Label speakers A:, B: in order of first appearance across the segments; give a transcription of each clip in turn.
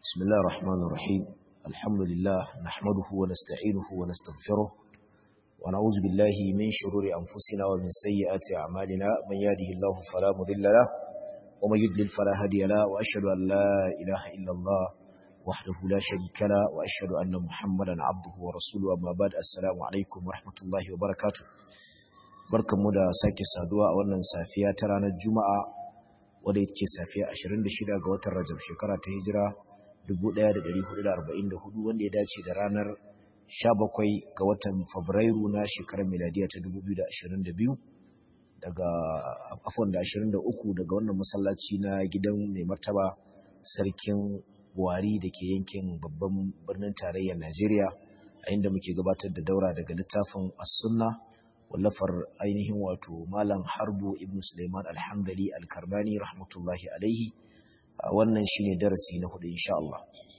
A: بسم الله الرحمن الرحيم الحمد لله نحمده ونستعينه ونستغفره ونعوذ بالله من شرور أنفسنا ومن سيئات أعمالنا من يهده الله فلا مضل له ومن يضلل فلا هادي له وأشهد أن لا إله إلا الله وحده لا شريك له وأشهد أن محمدا عبده ورسوله أما بعد السلام عليكم ورحمة الله وبركاته barkanmu da sake saduwa a wannan safiya ta ranar juma'a wadda ita ce safiya 26 ga watan rajab shekara ta hijira 1444 wanda ya dace da ranar 17 ga watan fabrairu na shekarar miladiya ta 2022 daga afon da 23 daga wannan masallaci na gidan mai martaba sarkin buhari da ke yankin babban birnin tarayyar najeriya a inda muke gabatar da daura daga littafin as-sunna wallafar ainihin wato malam harbu ibn suleiman alhamdali alkarbani rahmatullahi alaihi wannan shine darasi na hudu insha Allah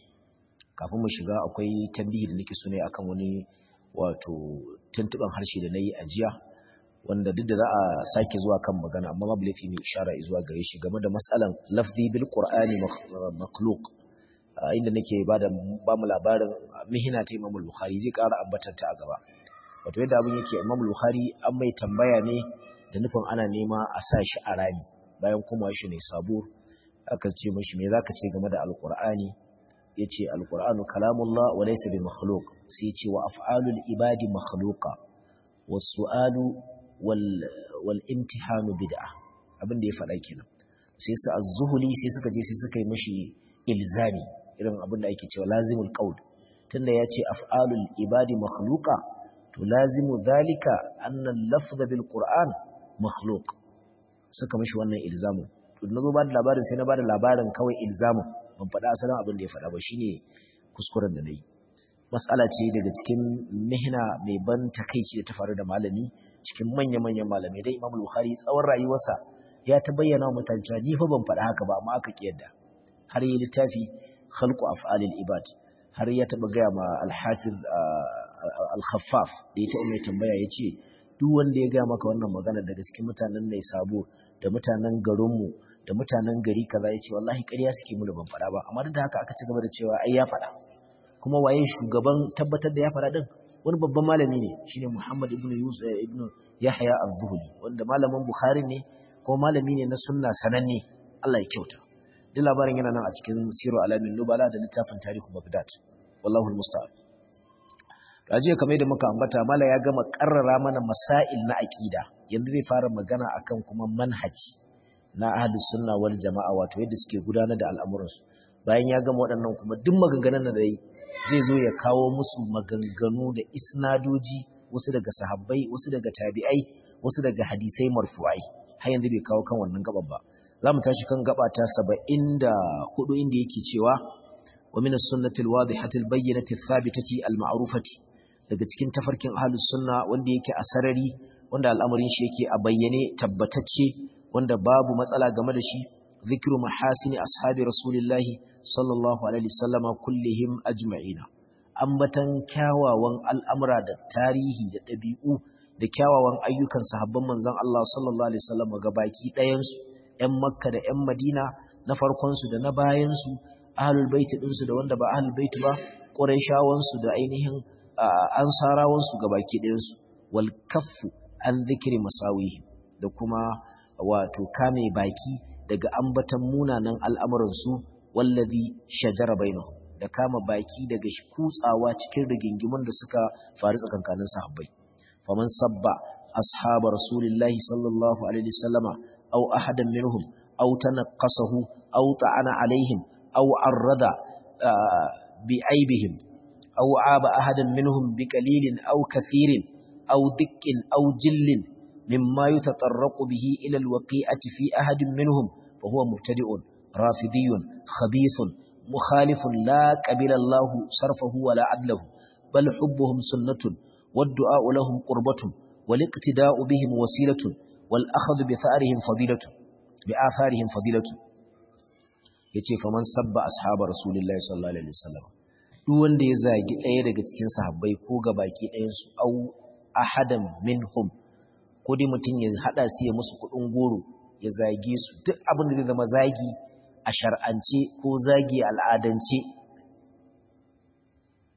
A: kafin mu shiga akwai tambihi da nake so ne akan wani wato tuntuban harshe da nayi ajiya wanda duk da za a sake zuwa kan magana amma babu laifi mai ishara zuwa gare shi game da matsalan lafzi bil qur'ani makhluq inda nake bada ba mu labarin mihina ta Imam Bukhari zai ƙara ambatar ta a gaba wato yadda abin yake Imam Bukhari an mai tambaya ne da nufin ana nema a sa shi a rami bayan kuma shi ne sabo aka ce mashi me zaka ce game da alqur'ani yace alqur'anu kalamullah wa laysa bi makhluq sai yace wa af'alul ibadi makhluqa was su'alu wal wal imtihanu bid'ah abin da ya faɗa kenan sai su az-zuhuli sai suka je sai suka yi mashi ilzami irin abin da ake cewa lazimul qaul tunda yace af'alul ibadi makhluqa to lazimu dhalika anna al-lafz bil qur'an makhluq suka mishi wannan ilzamin to nazo ba da labarin sai na ba da labarin kawai ilzamin ban faɗa asalin abin da ya faɗa ba shine kuskuren da nayi mas'ala ce daga cikin mihna mai ban takeici da ta faru da malami cikin manya-manyan malamai dai Imam Bukhari tsawon rayuwarsa ya ta bayyana wa mutane cewa ni fa ban faɗa haka ba amma aka kiyarda har yi littafi khalqu af'alil ibad har ya taba gaya ma al-hafiz al-khaffaf da ya taɓa mai tambaya ya ce duk wanda ya gaya maka wannan magana daga cikin mutanen ne sabo da mutanen garinmu da mutanen gari kaza ya ce wallahi ƙarya suke mu da ban faɗa ba amma duk da haka aka ci gaba da cewa ai ya faɗa kuma waye shugaban tabbatar da ya faɗa din wani babban malami ne shine Muhammad ibn Yusuf ibn Yahya az-Zuhli wanda malamin Bukhari ne kuma malami ne na sunna sananne Allah ya kyauta duk labarin yana nan a cikin Siru Alamin Nubala da littafin Tarihu Baghdad wallahu al-musta'an Rajiya kamar da muka ambata mala ya gama karrara mana masail na aqida yanzu zai fara magana akan kuma manhaji na ahlus sunna wal jamaa wato yadda suke gudanar da al'amuransu bayan ya gama waɗannan kuma duk maganganun da yi zai zo ya kawo musu maganganu da isnadoji wasu daga sahabbai wasu daga tabi'ai wasu daga hadisai marfu'ai har yanzu bai kawo kan wannan gaban ba za mu tashi kan gaba ta 74 inda yake cewa wa min as-sunnati al-wadihati al-bayyinati ath-thabitati al-ma'rufati daga cikin tafarkin ahlus sunna wanda yake a sarari wanda al'amarin shi yake a bayyane tabbatacce wanda babu matsala game da shi zikru mahasini ashabi rasulillahi sallallahu alaihi wasallama kullihim ajma'ina ambatan kyawawan al'amura da tarihi da ɗabi'u da kyawawan ayyukan sahabban manzon Allah sallallahu alaihi wasallama gabaki ɗayan su ƴan makka da ƴan madina na farkon su da na bayan su ahlul baiti din su da wanda ba ahlul baiti ba quraishawan su da ainihin ansarawan su gabaki ɗayan su wal kaffu an zikri masawi da kuma wato kame baki daga ambatan munanan al'amuransu wallazi shajara bainahu da kama baki daga kutsawa cikin rigingimun da suka faru tsakankanin sahabbai faman sabba ashaba rasulillahi sallallahu alaihi wasallama aw ahadan minhum aw tanaqasahu aw ta'ana alaihim aw arrada bi aibihim aw aba ahadan minhum bi qalilin aw kathirin aw dikkin aw jillin مما يتطرق به إلى الوقيعة في أحد منهم فهو مبتدئ رافضي خبيث مخالف لا قبل الله صرفه ولا عدله بل حبهم سنة والدعاء لهم قربة والاقتداء بهم وسيلة والأخذ بثارهم فضيلة بآثارهم فضيلة yace faman sabba ashaba rasulullahi sallallahu alaihi wasallam duk wanda ya zagi ɗaya daga cikin sahabbai ko gabaki ɗayan su au ahadan minhum ko dai mutum ya hada su ya musu kudin goro ya zage su duk abin da zai zama zagi a shar'ance ko zagi al'adance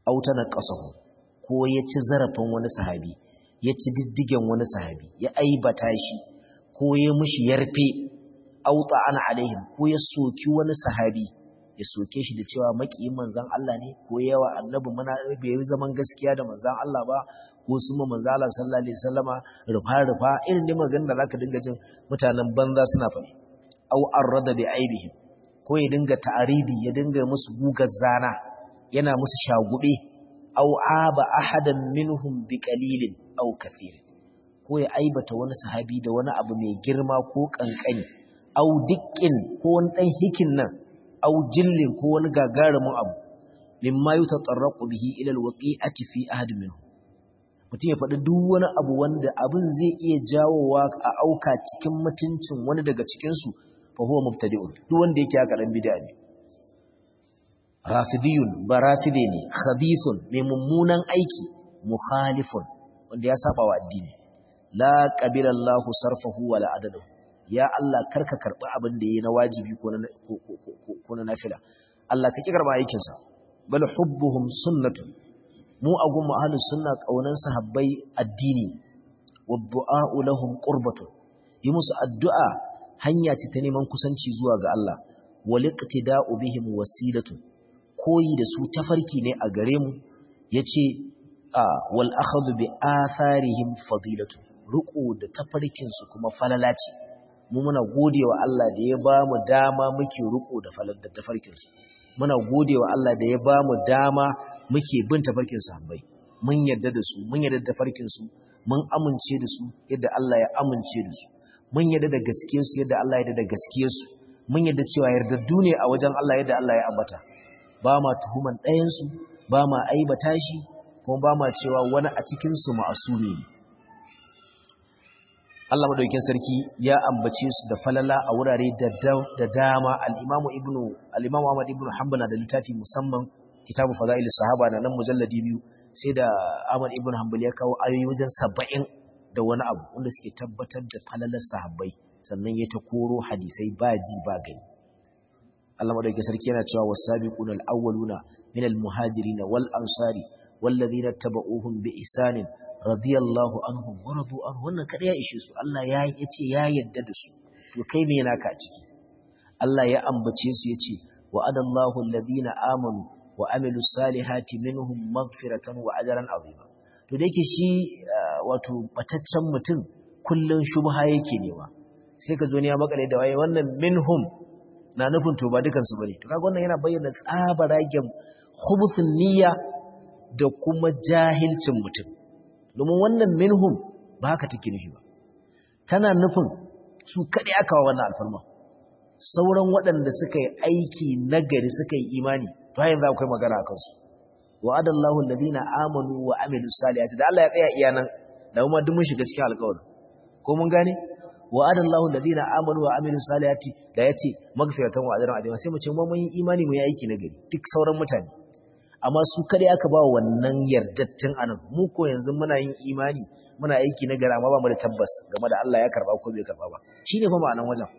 A: aw tanaqasahu ko ya ci zarafin wani sahabi ya ci diddigen wani sahabi ya aibata shi ko ya mushi yarfe aw ta'ana alaihim ko ya soki wani sahabi ya soke shi da cewa makiyin manzan Allah ne ko yawa annabi muna bai yi zaman gaskiya da manzan Allah ba ko su ma manzan Allah sallallahu alaihi wasallama rufa rufa irin da magana da zaka dinga jin mutanen banza suna faɗi aw arrada bi aibihim ko ya dinga ta'aridi ya dinga musu gugar zana yana musu shagube aw aba ahadan minhum bi qalilin aw kathir ko ya aibata wani sahabi da wani abu mai girma ko kankani aw dikkin ko wani dan hikin nan aw jillin ko wani gagarumin abu mimma yutatarraqu bihi ila alwaqi'ati fi ahad minhu mutum ya faɗi duk wani abu wanda abin zai iya jawowa a auka cikin mutuncin wani daga cikin su fa huwa mubtadi'un duk wanda yake haka dan bid'a ne rafidiyun ba rafide ne khabithun mai mummunan aiki mukhalifun wanda ya saba wa addini la qabila Allahu sarfahu wala adadahu ya Allah karka karɓi abin da yi na wajibi ko na nafila Allah ka ki karɓa aikinsa bal hubbuhum sunnatun mu a gun ahlus sunna kaunan sahabbai addini wa du'a'u lahum qurbatun yi musu addu'a hanya ce ta neman kusanci zuwa ga Allah wal iqtida'u bihim wasilatun koyi da su tafarki ne a gare mu yace a wal akhadhu bi atharihim fadilatu ruqu da tafarkin su kuma falala ce mu muna godewa Allah da ya ba mu dama muke riko da falar da tafarkin su muna godewa Allah da ya ba mu dama muke bin tafarkin sahabbai mun yarda da su mun yarda da tafarkin su mun amince da su yadda Allah ya amince da su mun yarda da gaskiyar su yadda Allah ya yarda da gaskiyar su mun yarda cewa yardaddu ne a wajen Allah yadda Allah ya ambata ba ma tuhuman ɗayan su ba ma aibata shi kuma ba ma cewa wani a cikin su ma'asumi ne Allah madaukakin sarki ya ambace su da falala a wurare da dama al-Imam Ibn al-Imam Ahmad ibn Hanbal da littafi musamman Kitabu Fadail Sahaba da nan mujalladi biyu sai da Ahmad ibn Hanbal ya kawo ayoyi wajen 70 da wani abu wanda suke tabbatar da falalar sahabbai sannan ya ta koro hadisai ba ji ba gani Allah madaukakin sarki yana cewa was-sabiquna al-awwaluna min al-muhajirin wal ansari wallazina tabauhum bi ihsanin radiyallahu anhum wa radu anhu wannan kada ya ishe su Allah ya yace ya yarda da su to kai me naka a ciki Allah ya ambace su yace wa adallahu alladhina amanu wa amilu salihati minhum maghfiratan wa ajran azima to da yake shi wato bataccen mutum kullun shubha yake nema sai ka zo ne ya makale da waye wannan minhum na nufin to ba dukan su bane to kaga wannan yana bayyana tsabaragen khubutun niyya da kuma jahilcin mutum domin wannan minhum ba haka take nufi ba tana nufin su kaɗai aka wa wannan alfarma sauran waɗanda suka yi aiki nagari suka yi imani to hayin za akwai magana a kansu wa adallahu alladhina amanu wa amilus salihati da Allah ya tsaya iya nan da kuma duk mun shiga cikin alƙawarin ko mun gane wa adallahu alladhina amanu wa amilus salihati da yace magfiratan wa ajran adima sai mu ce mu mun yi imani mu yi aiki nagari duk sauran mutane amma su kadai aka ba wannan yardattun anan mu ko yanzu muna yin imani muna aiki na gara amma ba mu da tabbas game da Allah ya karba ko bai karba ba shine fa ma'anan wajen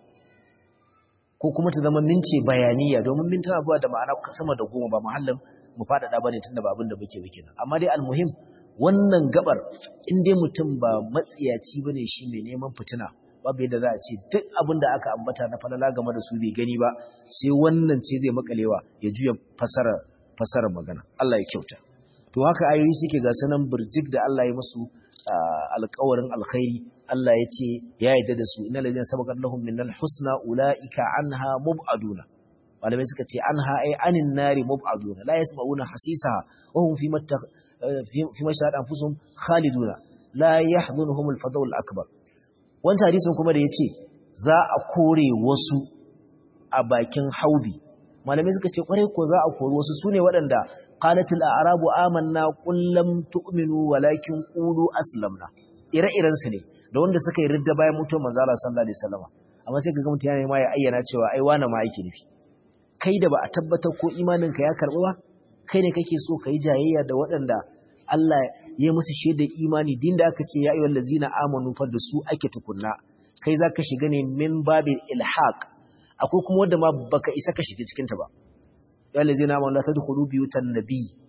A: ko kuma ta zama mince bayaniya domin min tana zuwa da ma'ana sama da goma ba mahallin mu faɗaɗa bane tunda ba abin da muke muke nan amma dai almuhim wannan gabar in dai mutum ba matsiyaci bane shi mai neman fitina babu yadda za a ce duk abin da aka ambata na falala game da su bai gani ba sai wannan ce zai makalewa ya juya fasara fasarar magana Allah ya kyauta to haka ayoyi suke ga sanan burjik da Allah ya musu alƙawarin alkhairi Allah ya ce ya yarda da su innal ladina sabaqat lahum minal husna ulaika anha mubaduna malamai suka ce anha ay anin nari mubaduna la yasma'una hasisaha wa hum fi matta fi mashhad anfusuhum khaliduna la yahzunuhum al-fadaw al-akbar wannan hadisin kuma da yace za a kore wasu a bakin haudi malamai suka ce kwarai ko za a kori wasu sune waɗanda qalatil a'rabu amanna qul lam tu'minu walakin qulu aslamna ire-iren su ne da wanda suka yi ridda bayan mutuwar manzo Allah sallallahu alaihi wasallam amma sai kaga mutum yana ma ya ayyana cewa ai wani ma yake nufi kai da ba a tabbatar ko imanin ka ya karbu ba kai ne kake so kai jayayya da waɗanda Allah ya musu shaidar imani din da aka ce ya ayyuhal ladzina amanu fa da su ake tukunna kai zaka shiga ne min babil ilhaq akwai kuma wanda ma baka isa ka shiga cikin ta ba ya lazina ma la tadkhulu biyutan nabi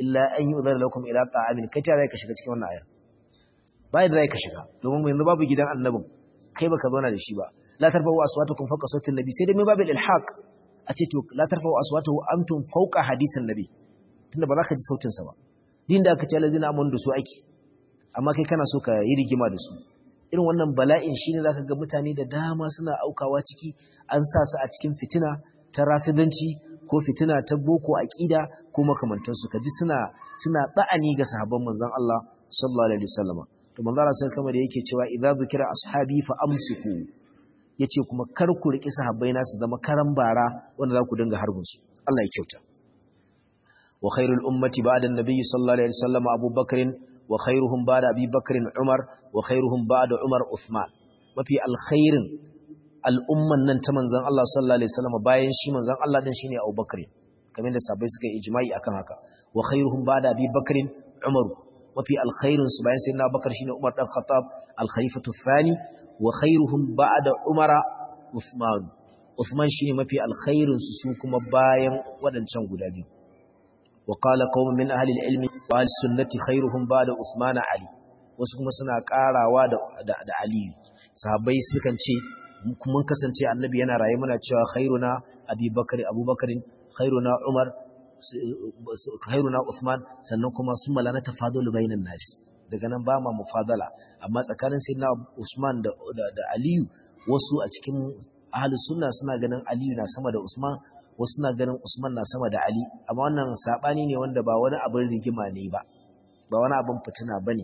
A: illa an yu'dhara lakum ila ta'amin kai ta ka shiga cikin wannan aya bai da ka shiga domin yanzu babu gidan annabin kai baka zauna da shi ba la tarfa'u aswatakum fawqa sawti nabi sai dai mai babil ilhaq a ce to la tarfa'u aswatahu antum fawqa hadisin nabi tunda ba za ka ji sautin sa ba din da aka ce lazina amon da su aiki amma kai kana so ka yi rigima da su irin wannan bala'in shine zaka ga mutane da dama suna aukawa ciki an sa su a cikin fitina ta rafidanci ko fitina ta boko aqida ko makamantan su kaji suna suna ba'ani ga sahabban manzon Allah sallallahu alaihi wasallam to manzon Allah sallallahu alaihi yake cewa idza zukira ashabi fa amsiku yace kuma kar ku riki sahabbai na su zama karan bara wanda za ku dinga harbin su Allah ya kyauta wa khairul ummati ba'da an-nabi sallallahu alaihi wasallam Abu Bakr wa khairuhum ba'da Abi Bakr Umar wa khairuhum ba'da Umar Uthman mafi alkhairin al'umman nan ta manzon Allah sallallahu alaihi wasallam bayan shi manzon Allah din shine Abu Bakr kamar da sahabbai suka yi ijma'i akan haka wa khairuhum ba'da Abi Bakr Umar mafi alkhairin su bayan sayyidina Bakar shine Umar dan Khattab al-khalifatu thani wa khairuhum ba'da Umar Uthman Uthman shine mafi alkhairin su su kuma bayan wadancan guda biyu wa qala qaumun min ahli al-ilmi wa al-sunnati khairuhum ba'da Uthman Ali wasu kuma suna karawa da da Ali sahabbai sukan ce mun kasance annabi yana raye muna cewa khairuna Abi Bakar Abu Bakarin khairuna Umar khairuna Uthman sannan kuma sun mala na tafadulu bainan nasi daga nan ba ma mufadala amma tsakanin sayyidina Usman da da Aliyu wasu a cikin ahli sunna suna ganin Aliyu na sama da Usman wasu suna ganin Usman na sama da Ali amma wannan sabani ne wanda ba wani abin rigima ne ba ba wani abin fitina bane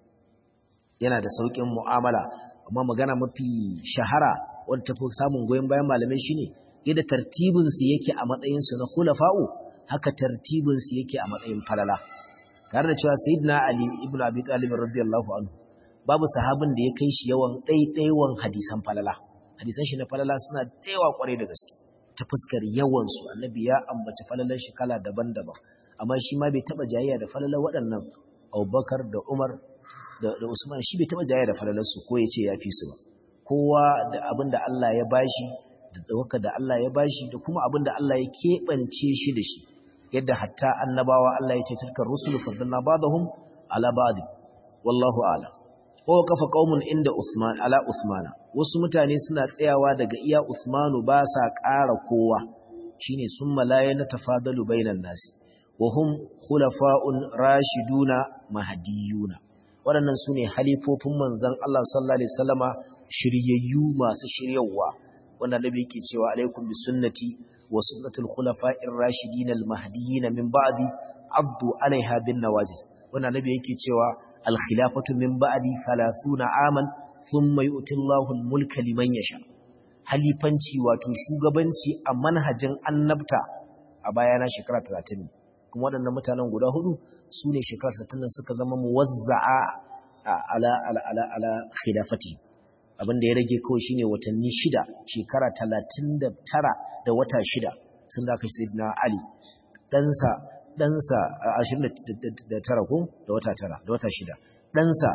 A: yana da saukin mu'amala amma magana mafi shahara wanda tafi samun goyon bayan malamai shine yadda tartibin su yake a matsayin su na khulafa'u haka tartibinsu yake a matsayin falala tare da cewa sayyidina ali ibnu abi talib radiyallahu anhu babu sahabin da ya kai shi yawan ɗaiɗaiwan hadisan falala hadisan shi na falala suna taiwa kwarai da gaske ta fuskar yawan su annabi ya ambaci falalan shi kala daban-daban amma shi ma bai taba jayayya da falalan waɗannan Abubakar da Umar da, da Usman shi bai taba jayayya da falalan su ko yace ya fi su ba kowa da abin da Allah ya bashi da dawaka da Allah ya bashi da kuma abin da Allah ya keɓance shi da shi yadda hatta annabawa Allah ya ce tilkar rusul faddalna ba'dahum ala ba'd wallahu a'lam ko kafa qaumun inda Usman ala Usmana wasu mutane suna tsayawa daga iya Usmanu ba sa ƙara kowa shine summa la yana tafadalu bainan nasi wa hum khulafa'un rashiduna mahdiyuna waɗannan sune halifofin manzon Allah sallallahu alaihi wasallama shiryayyu masu shiryawa wanda nabi yake cewa alaikum bi sunnati wa sunnatul khulafa'ir rashidin al mahdiyyin min ba'di abdu alaiha bin nawajiz wanda nabi yake cewa al khilafatu min ba'di 30 aman thumma yu'ti Allahu al mulka liman yasha halifanci wato shugabanci a manhajin annabta a bayana shekara 30 kuma waɗannan mutanen guda hudu su ne shekara 30 suka zama muwazza'a ala ala ala ala khilafati abin da ya rage kawai shine watanni shida shekara talatin da tara da wata shida sun da kai sayyidina ali ɗansa ɗansa ashirin da tara ko da wata tara da wata shida ɗansa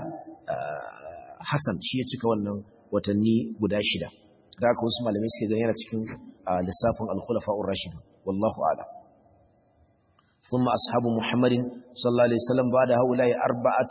A: hassan shi ya cika wannan watanni guda shida da aka wasu malamai suke gani yana cikin lissafin alkhulafa'ur rashid wallahu a'lam ثم أصحاب محمد صلى الله عليه وسلم بعد هؤلاء أربعة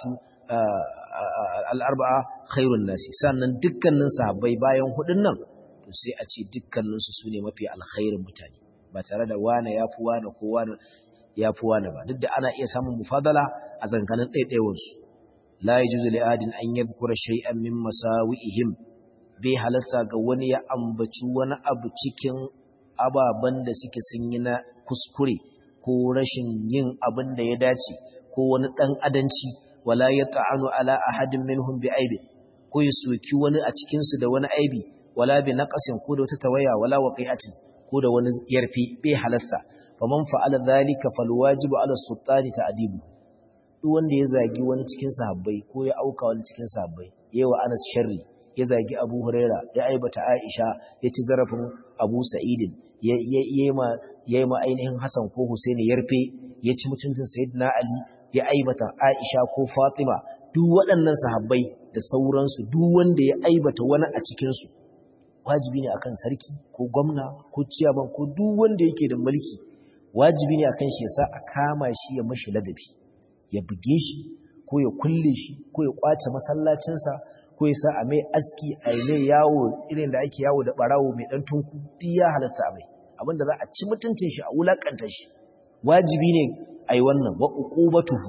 A: al'arba'a khairun nasi sannan dukkanin sahabbai bayan hudun nan to sai a ce dukkaninsu su ne mafi alkhairin mutane ba tare da wane ya fi wane ko wane ya fi wane ba duk da ana iya samun mufadala a zankanin ɗaiɗaiwarsu la yi juzu li'adin an yi zukura shay'an min masawi'ihim bai halasta ga wani ya ambaci wani abu cikin ababen da suke sun yi na kuskure ko rashin yin abin da ya dace ko wani ɗan adanci wala ya ta'anu ala ahadin minhum bi aibi ko ya soki wani a cikin su da wani aibi wala bi naqasin ko da wata tawaya wala waqi'atin ko da wani yarfi bai halasta faman fa'ala dhalika falwajibu ala sultani ta'dibu duk wanda ya zagi wani cikin sahabbai ko ya auka wani cikin sahabbai yawa Anas sharri ya zagi Abu Huraira ya aibata Aisha ya ci zarafin Abu Sa'idin ya yi ma ainihin Hassan ko Husaini yarfe ya ci mutuncin Sayyidina Ali ya aibata Aisha ko Fatima duk waɗannan sahabbai da sauransu duk wanda ya aibata wani a cikinsu wajibi ne akan sarki ko gwamna ko ciyaman ko duk wanda yake da mulki wajibi ne akan shi ya sa a kama shi ya mashi ladabi ya buge shi ko ya kulle shi ko ya kwace masallacinsa ko ya sa a mai aski a mai yawo irin da ake yawo da barawo mai dan tunku duk ya halasta a mai abinda za a ci mutuncin shi a wulakanta shi wajibi ne a yi wannan wa uqubatuhu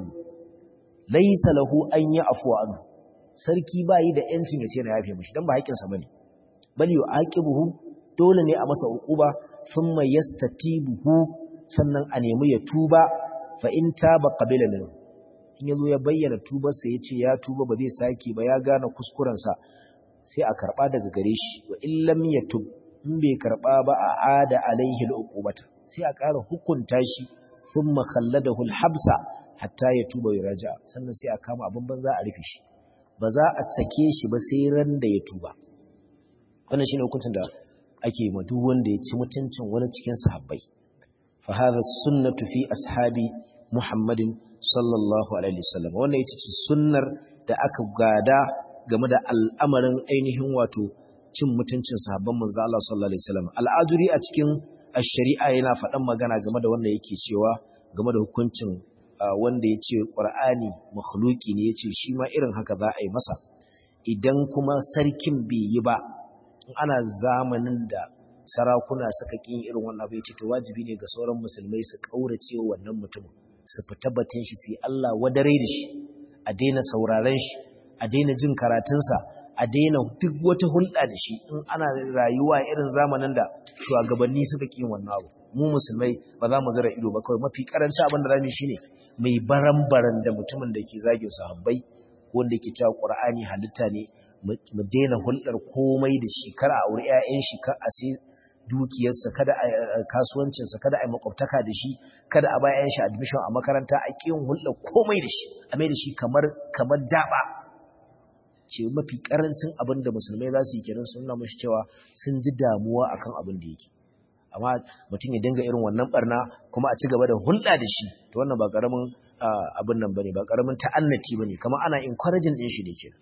A: laysa lahu an ya'fu anhu sarki bayi da yancin ya ce na yafe mishi dan ba haƙinsa bane bal yu'aqibuhu dole ne a masa uquba thumma yastatibuhu sannan a nemi ya tuba fa in taba qabila minhu in yazo ya bayyana tubarsa yace ya tuba ba zai sake ba ya gane kuskurensa sai a karba daga gare shi wa in lam yatub in bai karba ba a ada alaihi al'uqubata sai a ƙara hukunta shi thumma khalladahu al-habsa hatta ya tuba ya raja sannan sai a kama abin banza a rufe shi ba za a sake shi ba sai ran da ya tuba wannan shine hukuncin da ake ma duk wanda ya ci mutuncin wani cikin sahabbai fa hadha sunnatu fi ashabi muhammadin sallallahu alaihi wasallam wannan ita ce sunnar da aka gada game da al'amarin ainihin wato cin mutuncin sahabban manzo Allah sallallahu alaihi wasallam al'ajuri a cikin ash-shari'a yana faɗan magana game da wanda yake cewa game da hukuncin wanda ya ce ƙwar'ani makhluki ne ya ce shi ma irin haka za a yi masa idan kuma sarkin bai yi ba ana zamanin da sarakuna suka ƙin irin wannan abu ya ce to wajibi ne ga sauran musulmai su ƙaurace wannan mutumin su fita batun shi sai Allah wadare da shi a daina sauraren shi a daina jin karatunsa a daina duk wata hulɗa da shi in ana rayuwa irin zamanin da shugabanni suka ƙin wannan abu mu musulmai ba za mu zira ido ba kawai mafi karanci abin da zamu shine mai baran-baran da mutumin da ke zagin sahabbai wanda ke cewa Qur'ani halitta ne mu daina hulɗar komai da shi kar a aure ƴaƴan shi kar a sai dukiyarsa kada a kasuwancinsa kada a yi makwabtaka da shi kada a bayan shi admission a makaranta a ƙin hulɗar komai da shi a mai da shi kamar kamar jaba ce mafi karancin abin da musulmai za su yi kenan sun nuna mashi cewa sun ji damuwa akan abin da yake amma mutum ya dinga irin wannan barna kuma a ci gaba da hulɗa da shi to wannan ba karamin abin nan bane ba karamin ta'annati bane kamar ana encouraging din shi ne ke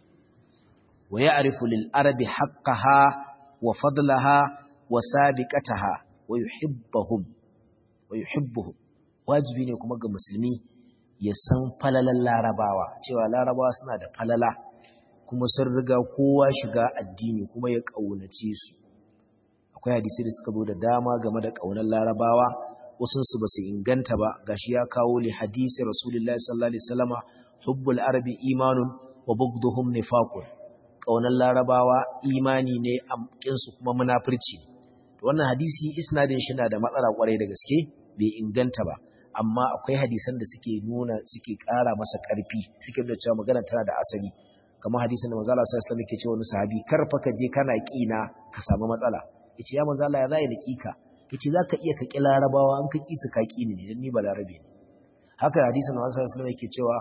A: wa ya'rifu lil arabi haqqaha wa fadlaha wa sabiqataha wa yuhibbuhum wa yuhibbuhum wajibi ne kuma ga musulmi ya san falalan larabawa cewa larabawa suna da falala kuma sun riga kowa shiga addini kuma ya kaunace su akwai hadisi da suka zo da dama game da ƙaunar larabawa wasunsu ba su inganta ba gashi ya kawo li hadisi rasulullahi sallallahu alaihi wasallama hubbul arabi imanun wa bugduhum nifaqun ƙaunar larabawa imani ne amkin su kuma munafurci wannan hadisi isnadin shi na da matsala kwarai da gaske bai inganta ba amma akwai hadisan da suke nuna suke ƙara masa ƙarfi suke nuna cewa magana tana da asali kamar hadisin da manzo Allah sallallahu alaihi wasallam yake cewa wani sahabi kar fa ka je kana kina ka samu matsala yace ya manzo Allah ya zai naki ka yace zaka iya ka kila larabawa an ka ki su ka ki ne dan ni ba larabe ne haka hadisin Annabi sallallahu alaihi yake cewa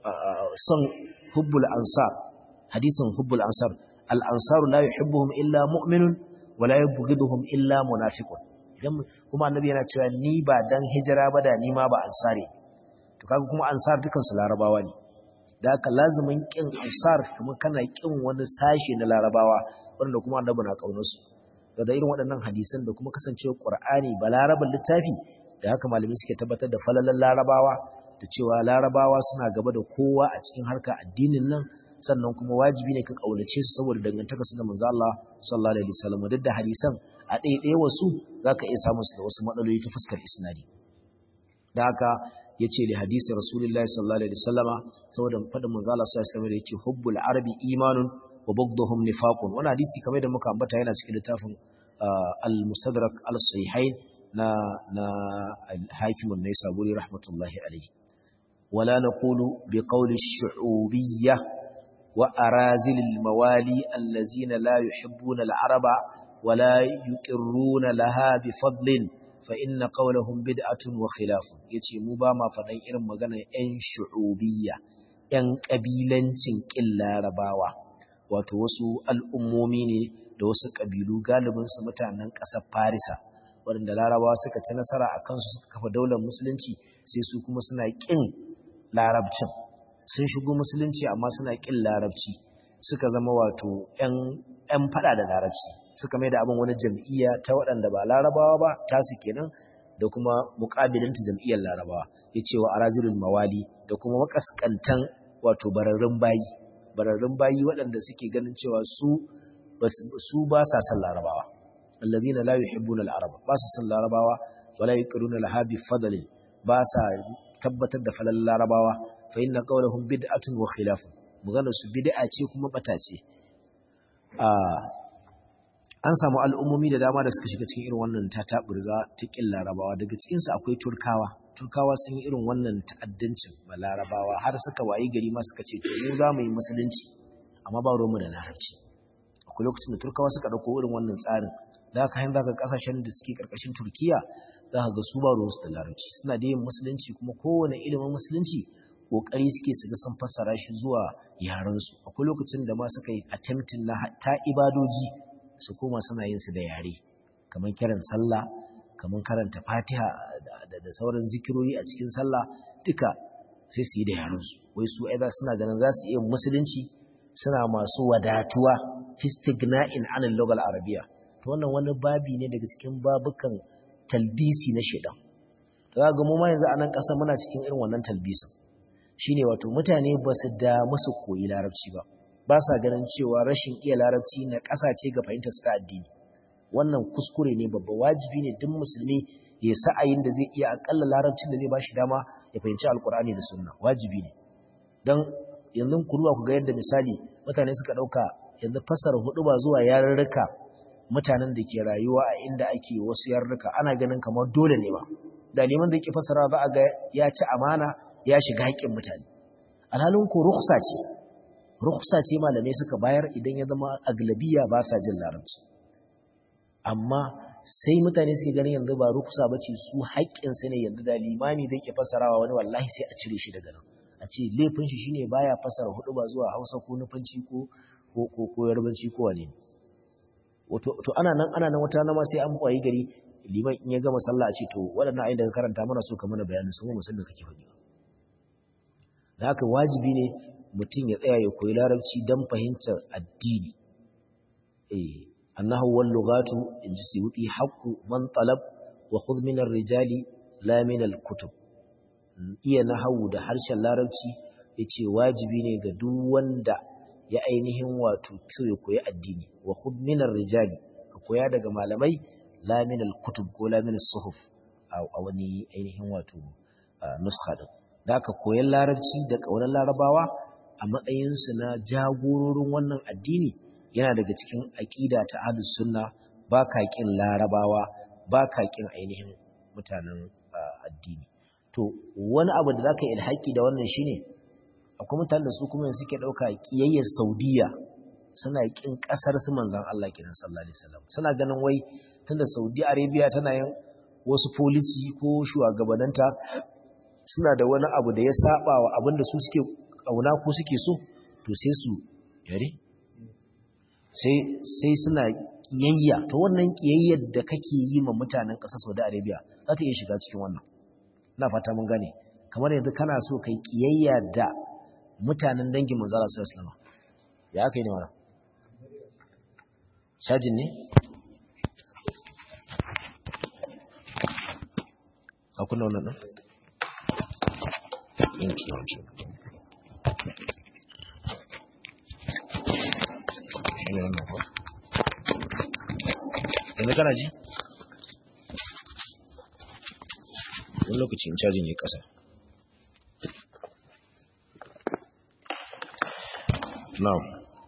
A: son hubbul ansar hadisin hubbul ansar al ansaru la yuhibbuhum illa mu'minun wa la yubghiduhum illa munafiqun idan kuma annabi yana cewa ni ba dan hijira ba da ni ma ba ansare to kaga kuma ansar dukan su larabawa ne da haka lazumin kin ansar kuma kana kin wani sashi na larabawa wanda kuma annabi na kaunar su da irin waɗannan hadisan da kuma kasancewa Qur'ani ba laraban littafi da haka malami suke tabbatar da falalan larabawa da cewa larabawa suna gaba da kowa a cikin harka addinin nan sannan kuma wajibi ne ka kaunace su saboda dangantaka su da manzo Allah sallallahu alaihi wasallam duk da hadisan a ɗaiɗaya wasu zaka iya samun su da wasu matsaloli ta fuskar isnadi da haka yace li hadisi rasulullahi sallallahu alaihi wasallama saboda fadin manzo Allah sallallahu alaihi wasallam yace hubbul arabi imanun wa bughdhum nifaqun wannan hadisi kamar da muka ambata yana cikin littafin al-mustadrak al-sahihain na na al-hakim an-naisaburi rahmatullahi alayhi wala naqulu bi qawli ash-shu'ubiyyah wa arazil al-mawali allazina la yuhibbuna al-araba wala yuqirruna laha bi fadlin fa inna qawlahum bid'atun wa khilafun yace mu ba ma fadan irin maganar yan shu'ubiyya yan kabilancin kin larabawa wato wasu al'ummomi ne da wasu ƙabilu galibinsu mutanen ƙasar Farisa, waɗanda larabawa suka ci nasara a kansu suka kafa daular musulunci sai su kuma suna ƙin larabcin. Sun shigo musulunci amma suna ƙin larabci, suka zama wato ‘yan faɗa da larabci, suka mai da abin wani jam'iyya ta waɗanda ba larabawa ba, tasu kenan da kuma muqabilinta jam'iyyar larabawa yace wa arazilul mawali da kuma makaskantan wato bararrun bayi bararrun bayi waɗanda suke ganin cewa su su ba sa san larabawa alladhina la yuhibbuna al-arab ba sa san larabawa wala yuqiruna laha bi fadlin ba sa tabbatar da falal larabawa fa inna qawluhum bid'atun wa khilafun magana su bid'a ce kuma bata ce an samu al'ummomi da dama da suka shiga cikin irin wannan tataburza ta kin larabawa daga cikin su akwai turkawa turkawa sun yi irin wannan ta'addancin ba larabawa har suka wayi gari ma suka ce to mu za mu yi musulunci amma ba ruwanmu da larabci akwai lokacin da turkawa suka dauko irin wannan tsarin da haka yanzu ga kasashen da suke karkashin turkiya za ka ga su ba ruwansu da larabci suna da yin musulunci kuma kowane ilimin musulunci kokari suke su ga sun fassara shi zuwa yarensu akwai lokacin da ma suka yi attempting na ta ibadoji su koma suna yin su da yare kamar kiran sallah kamar karanta fatiha da sauran zikirori a cikin sallah duka sai su yi da yarensu wai su aiza suna ganin za su iya musulunci suna masu wadatuwa fistigna'in anil logal arabiya to wannan wani babi ne daga cikin babukan talbisi na shedan to ga mu ma yanzu a nan ƙasa muna cikin irin wannan talbisin shine wato mutane ba su da musu koyi larabci ba ba sa ganin cewa rashin iya larabci na ƙasa ce ga fahimtar su ta addini wannan kuskure ne babba wajibi ne duk musulmi ya sa'ayin da zai iya akalla larabcin da zai bashi dama ya fahimci alkur'ani da sunna wajibi ne dan yanzu ku ruwa ku ga yadda misali mutane suka dauka yanzu fasara hudu ba zuwa yarurruka mutanen da ke rayuwa a inda ake wasu yarurruka ana ganin kamar dole ne ba da neman da yake fasara za a ga ya ci amana ya shiga haƙƙin mutane alhalin ko rukhsa ce rukhsa ce malamai suka bayar idan ya zama aglabiya ba sa jin larabci amma sai mutane suke ganin yanzu ba rukhsa bace su haƙƙin su ne yanzu da limami da yake fasarawa wani wallahi sai a cire shi daga nan a ce laifin shi shine baya fasara hudu ba zuwa Hausa ko Nufanci ko ko ko Yarbanci ko wane wato to ana nan ana nan wata nama sai an kwayi gari liman in ya gama sallah a ce to waɗannan ayin da ka karanta mana so ka mana bayanin su mu musulmi kake faɗi da haka wajibi ne mutum ya tsaya ya koyi larabci don fahimtar addini eh annahu wal lughatu in ji suyuti haqqu man talab wa khudh min ar-rijali la min al-kutub iya nahawu da harshen larabci yace wajibi ne ga duk wanda ya ainihin wato so ya koyi addini wa khudh min ar-rijali ka koya daga malamai la min al-kutub ko la min as-suhuf a wani ainihin wato nuskha din da aka koyan larabci da ƙaunar larabawa a matsayinsu na jagororin wannan addini yana daga cikin aƙida ta ahlus sunna ba ka ƙin larabawa ba ka ƙin ainihin mutanen addini to wani abu da za ka yi ilhaƙi da wannan shine akwai mutanen da su kuma suke ɗauka ƙiyayyar saudiya suna ƙin ƙasar su manzan Allah kenan sallallahu alaihi wasallam suna ganin wai tunda saudi arabia tana yin wasu polisi ko shugabananta suna da wani abu da ya saba wa abin da su suke kauna ko suke so to sai su yare sai suna kiyayya to wannan kiyayyar da kake yi ma mutanen ƙasar Saudi Arabia za ta iya shiga cikin wannan ina fata mun gane kamar yanzu kana so kai kiyayya da mutanen dangin manzo Allah sallallahu alaihi wasallam ya aka yi ne wannan shajin ne a kunna wannan din inci wancan shine wannan ko yanzu kana ji wani lokacin caji ne kasa now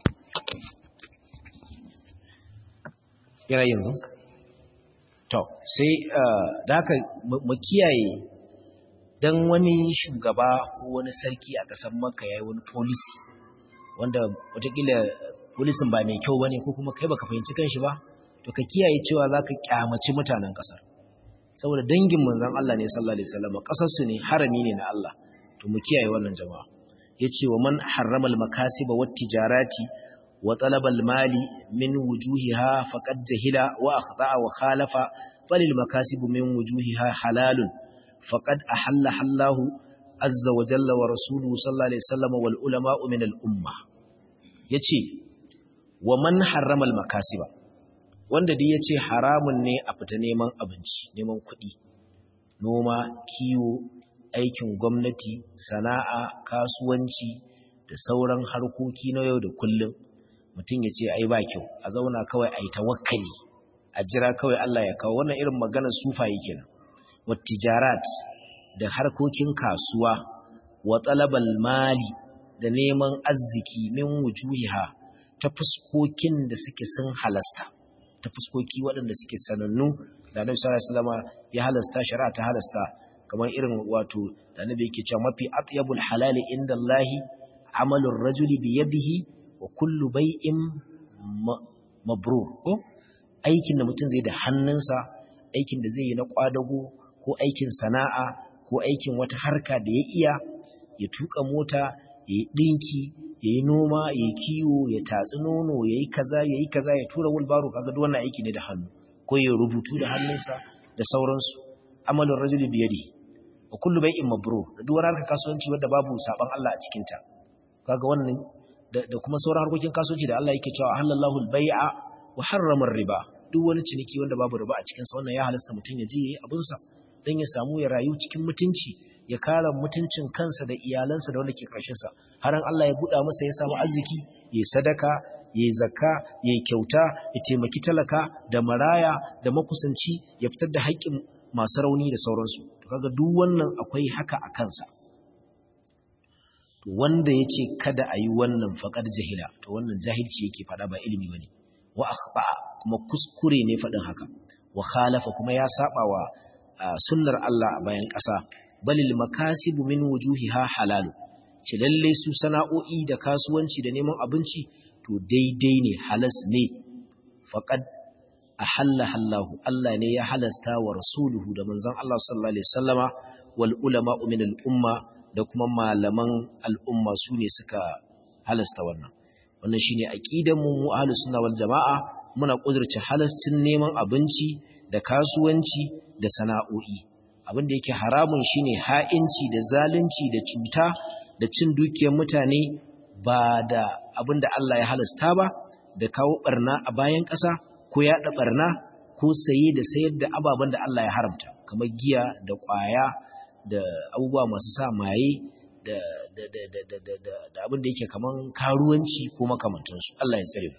A: yana yanzu to sai da haka mu kiyaye dan wani shugaba ko wani sarki a ƙasar maka ya yi wani polisi wanda watakila polisin ba mai kyau ba ne ko kuma kai baka fahimci kanshi ba to ka kiyaye cewa za ka kyamaci mutanen ƙasar saboda dangin manzan Allah ne sallallahu alaihi wasallam ƙasarsu ne harami ne na Allah to mu kiyaye wannan jama'a yace wa man harrama al-makasiba wat tijarati wa talaba al-mali min wujuhiha faqad jahila wa akhta'a wa khalafa falil makasibu min wujuhiha halalun فقد أحل الله عز وجل ورسوله صلى الله عليه وسلم والعلماء من الأمة يتي ومن حرم المكاسب wanda dai yace haramun ne a fita neman abinci neman kuɗi noma kiwo aikin gwamnati sana'a kasuwanci da sauran harkoki na yau da kullum mutum ya ce ai ba kyau a zauna kawai ai tawakkali a jira kawai Allah ya kawo wannan irin maganar sufaye kenan wa tijarat da harkokin kasuwa wa talabal mali da neman arziki min wujuhiha ta fuskokin da suke sun halasta ta fuskoki waɗanda suke sanannu da Annabi sallallahu alaihi wasallam ya halasta shari'a ta halasta kamar irin wato da Annabi yake cewa mafi atyabul halali inda Allahi amalur rajuli bi yadihi wa kullu bai'in mabrur ko aikin da mutum zai da hannunsa aikin da zai yi na kwadago ko aikin sana'a ko aikin wata harka da ya iya ya tuka mota ya yi dinki ya yi noma ya yi kiwo ya tatsi nono ya yi kaza ya yi kaza ya tura wulbaro kaga duk wannan aiki ne da hannu ko ya rubutu da hannunsa da sauransu amalin rajuli biyadi wa kullu bai'in mabrur da duk wani harkar kasuwanci wanda babu saban Allah a cikin ta kaga wannan da kuma sauran harkokin kasuwanci da Allah yake cewa halallahu al-bai'a wa harrama riba duk wani ciniki wanda babu riba a cikin sa wannan ya halasta mutun ya je yayi abin sa dan ya samu ya rayu cikin mutunci ya kare mutuncin kansa da iyalansa da wanda ke karshen sa har an Allah ya buɗa masa ya samu arziki yayi sadaka yayi zakka yayi kyauta ya taimaki talaka da maraya da makusanci ya fitar da haƙƙin masu rauni da sauransu to kaga duk wannan akwai haka a kansa wanda ya ce kada a yi wannan faƙar jahila to wannan jahilci yake faɗa ba ilimi ba ne wa akhta kuma kuskure ne faɗin haka wa khalafa kuma ya saba wa sunnar Allah a bayan ƙasa balil makasibu min wujuhiha halalu ce lalle su sana'o'i da kasuwanci da neman abinci to daidai ne halas ne faqad ahalla hallahu Allah ne ya halasta wa rasuluhu da manzon Allah sallallahu alaihi wasallama wal ulama min al umma da kuma malaman al'umma su ne suka halasta wannan wannan shine aqidan mu mu ahlus sunna wal jamaa muna kudurce halastin neman abinci da kasuwanci da sana'o'i abin da yake haramun shine ha'inci da zalunci da cuta da cin dukiyar mutane ba da abin da Allah ya halasta ba da kawo barna a bayan ƙasa ko yaɗa barna ko saye da sayar da ababen da Allah ya haramta kamar giya da ƙwaya da abubuwa masu sa maye da da abin da yake kaman karuwanci ko makamantansu Allah ya tsare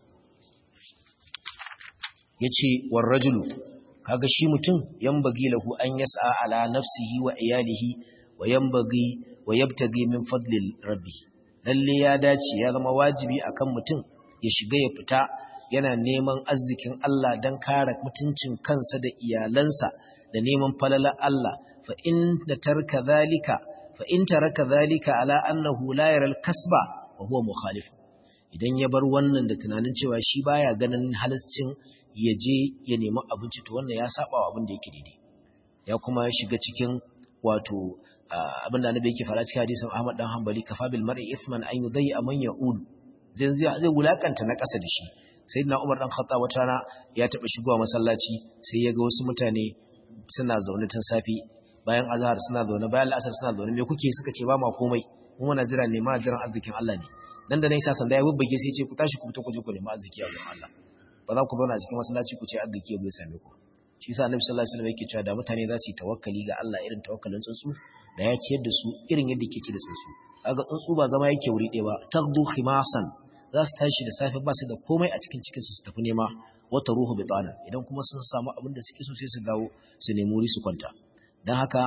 A: yace war rajulu kaga shi mutum yambagi lahu an yas'a ala nafsihi wa iyalihi wa yambagi wa yabtagi min fadlil rabbi lalle ya dace ya zama wajibi akan mutum ya shiga ya fita yana neman arzikin Allah dan kare mutuncin kansa da iyalansa da neman falalar Allah fa in da tarka zalika fa in taraka zalika ala annahu la yara al-kasba wa huwa mukhalif idan ya bar wannan da tunanin cewa shi baya ganin halascin ya je ya nemi abinci to wannan ya saba wa abin da yake daidai ya kuma shiga cikin wato abin da annabi yake fara cikin hadisin Ahmad dan Hanbali kafa bil mar'i ithman an yudai man ya'ul zai zai wulakanta na ƙasa da shi sayyidina Umar dan Khattab wata rana ya taba shigowa masallaci sai ya ga wasu mutane suna zaune tun safi bayan azhar suna zaune bayan al'asar suna zaune me kuke suka ce ba ma komai mu muna jira ne ma jiran arzikin Allah ne dan da nan sa sanda ya bubbage sai ya ce ku tashi ku fita ku je ku nemi arziki a gurin Allah ba za ku zauna a cikin masallaci ku ce arziki zai same ku shi yasa Annabi sallallahu alaihi wasallam yake cewa da mutane za su yi tawakkali ga Allah irin tawakkalin tsuntsu da ya ciyar da su irin yadda yake ci da tsuntsu kaga tsuntsu ba zama yake wuri ɗaya ba tagdu khimasan za su tashi da safe ba su da komai a cikin cikin su su tafi nema wata ruhu bitana idan kuma sun samu abin da suke so sai su dawo su nemi wuri su kwanta don haka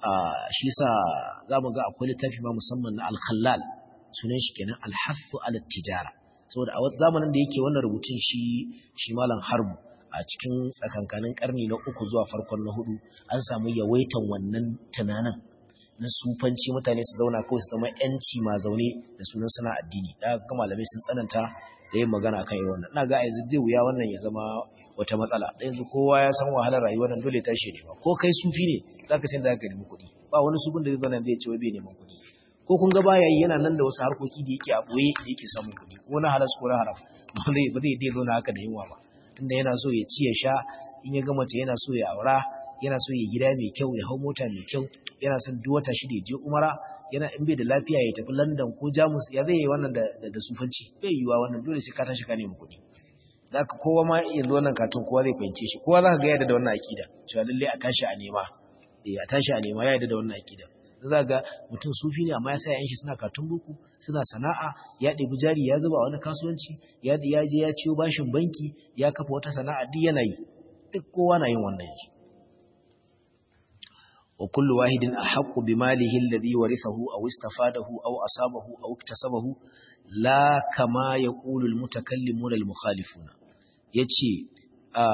A: shi sa za mu ga akwai littafi ma musamman na alkhallal sunan shi kenan alhassu ala tijara saboda a zamanin da yake wannan rubutun shi shi malam harbu a cikin tsakankanin karni na uku zuwa farkon na hudu an samu yawaitan wannan tunanin na sufanci mutane su zauna kawai su zama yanci ma zaune da sunan suna addini da ga malamai sun tsananta da yin magana akan yi wannan ina ga a yanzu zai wuya wannan ya zama wata matsala da yanzu kowa ya san wahalar rayuwar nan dole tashi ne ba ko kai sufi ne zaka san da zaka nemi kuɗi ba wani sufin da zai zauna zai ce wai bai neman kuɗi ko kun ga baya yi yana nan da wasu harkoki da yake a boye da yake samun kuɗi ko na halas ko na haram ba zai ba zai dai zauna haka da yunwa ba tunda yana so ya ci ya sha in ya ga mace yana so ya aura yana so ya gida mai kyau ya hau mota mai kyau yana son duk wata shida ya je umara yana in bai da lafiya ya tafi London ko Jamus ya zai yi wannan da da sufanci bai yiwa wannan dole sai ka tashi ka nemi kuɗi zaka kowa ma yanzu wannan katun kowa zai fahimce shi kowa zaka ga yadda da wannan akida cewa lalle a tashi a nema eh a tashi a nema ya yarda da wannan akida za ga mutum sufi ne amma ya sa yan shi suna katun buku suna sana'a ya ɗebi jari ya zuba wani kasuwanci ya ya je ya ciyo bashin banki ya kafa wata sana'a duk yana yi duk kowa na yin wannan yanzu wa kullu wahidin ahaqqu bimalihi alladhi warithahu aw istafadahu aw asabahu aw iktasabahu la kama yaqulu almutakallimuna almukhalifuna yace a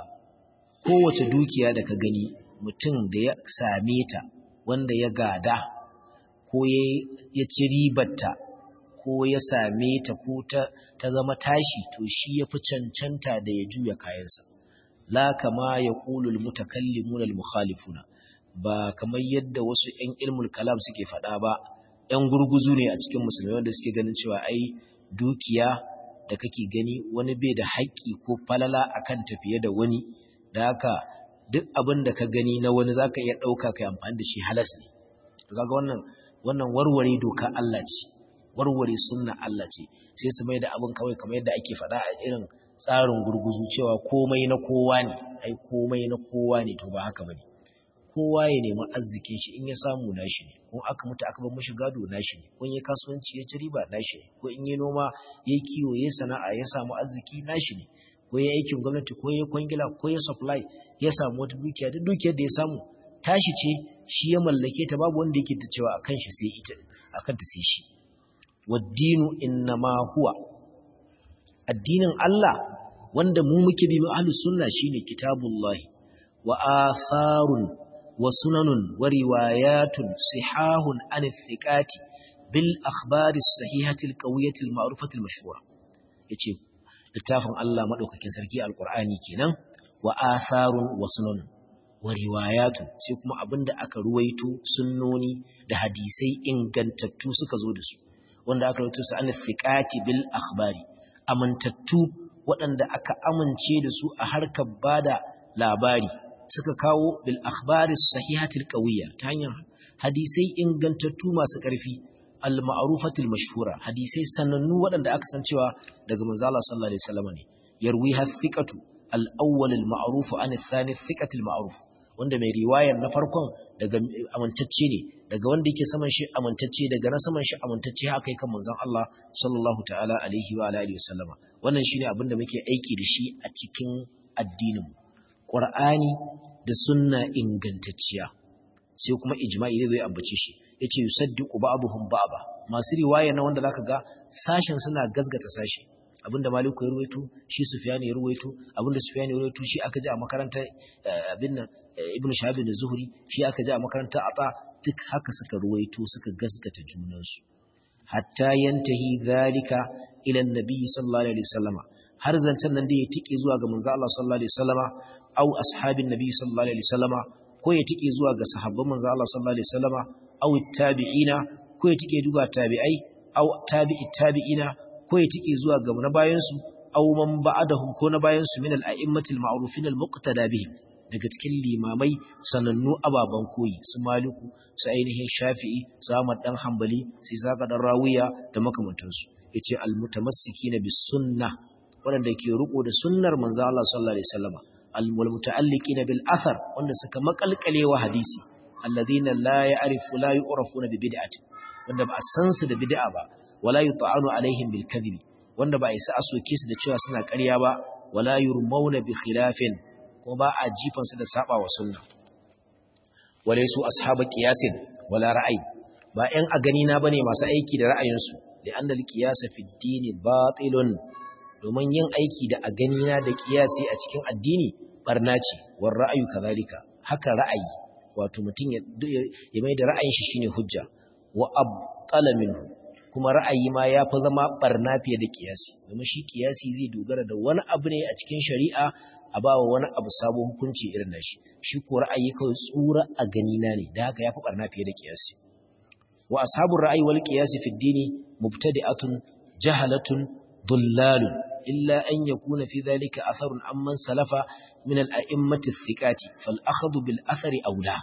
A: kowace dukiya da ka gani mutum da ya same ta wanda ya gada ko ya ci ribarta ko ya same ta ko ta zama tashi to shi ya fi cancanta da ya juya kayansa la kama ya ƙulul mutakallimuna al-mukhalifuna ba kamar yadda wasu 'yan ilmul kalam suke faɗa ba 'yan gurguzu ne a cikin musulmai wanda suke ganin cewa ai dukiya da kake gani wani bai da haƙƙi ko falala akan tafiye da wani da haka duk abin da ka gani na wani zaka iya ɗauka kai amfani da shi halas ne to kaga wannan wannan warware doka Allah ce warware sunna Allah ce sai su mai da abin kawai kamar yadda ake faɗa a irin tsarin gurguzu cewa komai na kowa ne ai komai na kowa ne to ba haka bane kowa ya nemi arzikin shi in ya samu nashi ne ko aka mutu aka bar mishi gado nashi ne ko in ya kasuwanci ya ci riba nashi ne ko in ya noma ya kiwo ya sana'a ya samu arziki nashi ne ko ya aikin gwamnati ko ya kwangila ko ya supply ya samu wata dukiya duk dukiyar da ya samu tashi ce shi ya mallake ta babu wanda yake ta cewa akan shi sai ita akan ta sai shi waddinu innama huwa addinin Allah wanda mu muke bi mu ahlus sunna shine kitabullahi wa atharun wa sunanun wa riwayatun sihahun an thiqati bil akhbari as-sahihati al-qawiyati al-ma'rufati al-mashhura yace littafin Allah madaukakin sarki alqur'ani kenan wa atharun wa sunanun wa riwayatun sai kuma abinda aka ruwaito sunnoni da hadisai ingantattu suka zo da su wanda aka ruwaito su an thiqati bil akhbari amintattu waɗanda aka amince da su a harkar bada labari suka kawo bil akhbari sahihatil qawiyya ta hanyar hadisai ingantattu masu ƙarfi al ma'rufatil mashhura hadisai sanannu waɗanda aka san cewa daga manzo Allah sallallahu alaihi wasallam ne yarwi hathiqatu al awwal al ma'ruf an al thani thiqatil ma'ruf wanda mai riwayar na farkon daga amintacce ne daga wanda yake saman shi amintacce daga na saman shi amintacce haka yake manzon Allah sallallahu ta'ala alaihi wa alihi wasallama wannan shine abin da muke aiki da shi a cikin addinin Qur'ani da sunna ingantacciya sai kuma ijma'i zai zo ya ambace shi yace yusaddiqu ba'dhum ba'da masu riwaya na wanda zaka ga sashen suna gazgata sashi abinda Maliku ya ruwaito shi Sufyan ya ruwaito abinda Sufyan ya ruwaito shi aka ji a makarantar abin nan Ibn Shahab da Zuhri shi aka ji a makarantar Ata duk haka suka ruwaito suka gazgata junansu hatta yantahi zalika ila annabi sallallahu alaihi wasallama har zancen nan da ya tike zuwa ga manzo Allah sallallahu alaihi wasallama au ashabin nabi sallallahu alaihi wasallama ko ya tike zuwa ga sahabban manzo Allah sallallahu alaihi wasallama au tabi'ina ko ya tike zuwa tabi'ai au tabi'i tabi'ina ko ya tike zuwa ga na bayan su au man ba'dahum ko na bayan su min al-a'immatil ma'rufin al-muqtada bihim daga cikin limamai sanannu ababen koyi su maliku su ainihin shafi'i su ahmad dan hanbali su saka dan rawiya da makamantansu yace almutamassikina bis sunna wanda ke riko da sunnar manzo Allah sallallahu alaihi wasallam alwal muta'alliqina bil athar wanda suka makalkalewa hadisi alladhina la ya'rifu la yu'rafuna bi bid'ati wanda ba a san su da bid'a ba wala yut'anu alaihim bil kadhibi wanda ba a isa asoke su da cewa suna ƙarya ba wala yurmauna bi khilafin kuma ba a jifansu da saba wa sunna wale su ashabu qiyasin wala ra'ayi ba ɗan a gani na bane masu aiki da ra'ayinsu li'anna al-qiyasa fi ad-din batilun domin yin aiki da a gani na da qiyasi a cikin addini barna ce war ra'ayu kadhalika haka ra'ayi wato mutum ya ya mai da ra'ayin shi shine hujja wa abqala minhu kuma ra'ayi ma ya fi zama barna fiye da qiyasi domin shi qiyasi zai dogara da wani abu ne a cikin shari'a a ba wa wani abu sabo hukunci irin na shi shi ko ra'ayi kawai tsura a ganina ne da haka ya fi ɓarna fiye da ƙiyasi wa ashabun ra'ayi wal ƙiyasi fi dini mubtadi'atun jahalatun dullalun illa an yakuna fi dhalika atharun amman salafa min al-a'immati thiqati fal akhadhu bil athari aula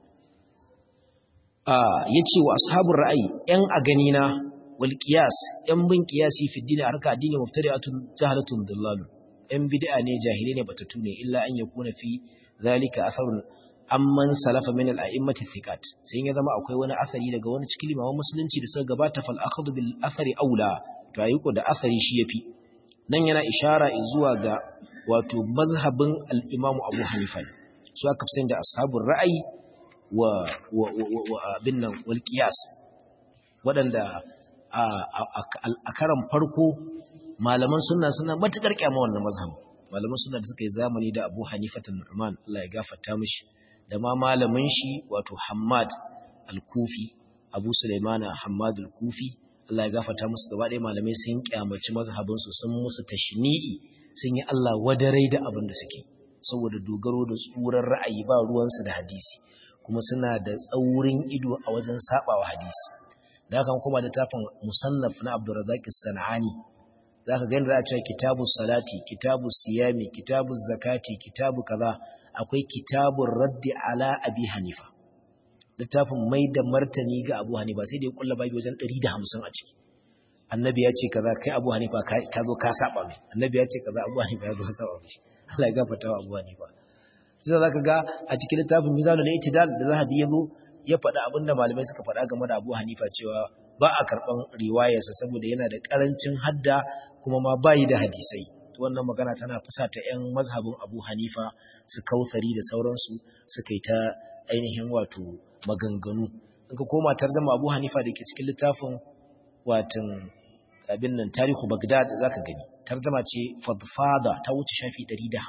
A: ah yace wa ashabun ra'ayi yan a ganina wal qiyas yan bin qiyasi fi dini harka addini mubtadi'atun jahalatun dullalun ‘yan bid'a ne jahilai ne batattu ne illa an ya kuna fi zalika asarun amman salafa min al-a'immati thiqat sai ya zama akwai wani asari daga wani cikin limaman musulunci da suka gabata fal akhadhu bil athari aula to ayyuko da asari shi yafi nan yana ishara zuwa ga wato mazhabin al-imam Abu Hanifa su aka fi da ashabul ra'ayi wa wa wa abin nan wal qiyas waɗanda a karan farko malaman sunna suna matukar kyama wannan mazhab malaman sunna da suka yi zamani da Abu Hanifa Nu'man Allah ya gafarta mishi da ma malamin shi wato Hammad al-Kufi Abu Sulaimana Hammad al-Kufi Allah ya gafarta musu gaba ɗaya malamai sun kyamaci mazhabin su sun musu tashni'i sun yi Allah wadarai da abin da suke saboda dogaro da tsuran ra'ayi ba ruwansu da hadisi kuma suna da tsaurin ido a wajen sabawa hadisi da haka kuma da tafin musannaf na Abdurrazzaq as-Sanani zaka ga inda za a ce kitabu salati kitabu siyami kitabu zakati kitabu kaza akwai kitabun raddi ala abi hanifa littafin mai da martani ga abu hanifa sai da ya kulla babi wajen 150 a ciki annabi ya ce kaza kai abu hanifa ka zo ka saba mai annabi ya ce kaza abu hanifa ya zo ka saba mai Allah ya gafarta wa abu hanifa sai zaka ga a cikin littafin mizanul itidal da zahabi ya zo ya faɗa abinda malamai suka faɗa game da abu hanifa cewa ba a karɓan riwayarsa saboda yana da ƙarancin hadda kuma ma bayi da hadisai wannan magana tana fusata 'yan mazhabin abu hanifa su kautsari da sauransu suka yi ta ainihin wato maganganu in ka koma tarzama abu hanifa da ke cikin littafin watan abin nan tarihu bagdad za ka gani tarzama ce fadfada ta wuce shafi